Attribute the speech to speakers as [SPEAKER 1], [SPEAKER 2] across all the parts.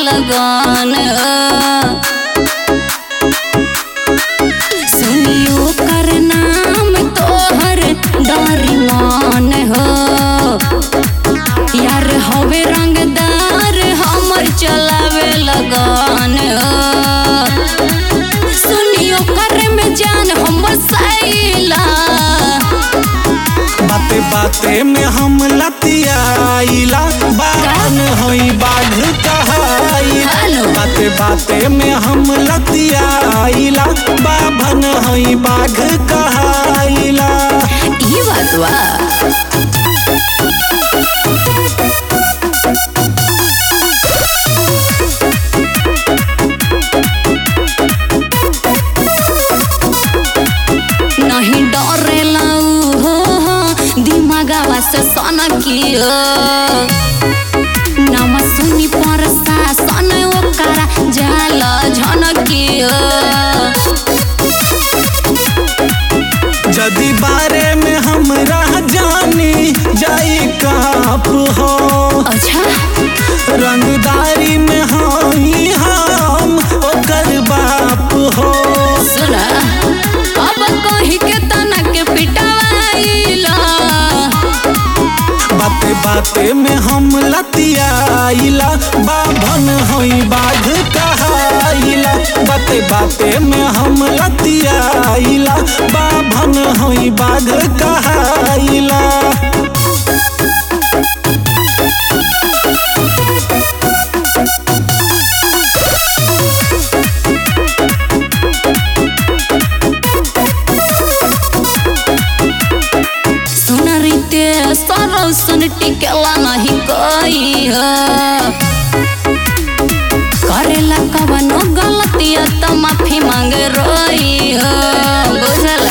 [SPEAKER 1] लगन सुनियो कर नाम तोहर डरी मान हो यार हवे रंगदार हमर चलावे लगन सुनियो कर में जान हमर सैला
[SPEAKER 2] बाते बाते में हम लतियाइला बान होई बाघ कहाइला
[SPEAKER 1] हेलो।
[SPEAKER 2] बाते बाते में हम लतियाइला बाभन होई बाघ कहाइला
[SPEAKER 1] ई बात बा नहीं डरेला उ हो हो, दिमागवा से सनकियो नाम सुनी पर सन ओकरा जाल झनकियो
[SPEAKER 2] जदि बारे में हमरा जानी जाई काप हो
[SPEAKER 1] अच्छा
[SPEAKER 2] रंगदारी में होई हम ओकर बाप हो
[SPEAKER 1] सुना अब कहीं के तना के पिटवाइला
[SPEAKER 2] बाते बाते में हम लतियाइला बाभन होई बाघ कहाइला बाते बाते में हम लतियाइला बाभन होई बाघ कहाइला
[SPEAKER 1] सुन रीते सरो सुन टिकेला नहीं कोई हो करेला कवनो गलतिया तो माफी मांग रोई हो बुझला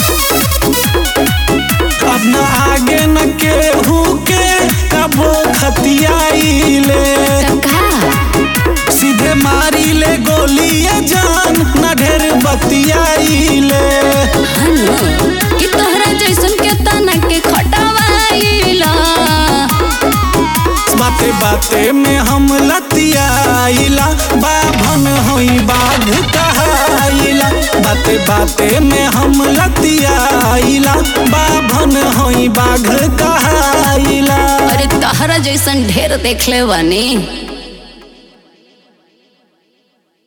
[SPEAKER 2] अब न आगे न केहू के कबो खतियाइले
[SPEAKER 1] का
[SPEAKER 2] सीधे मारी ले गोलिए जान न ढेर बतियाइले
[SPEAKER 1] हनु कि तोहरा जैसन के तना के खटवाइला
[SPEAKER 2] बाते बाते में हम लतियाइला बाभन होई बाघ कहाइला बाते बाते में हम लतियाइला बाभन होई बाघ कहाइला
[SPEAKER 1] अरे तोहरा जैसन ढेर देखले बानी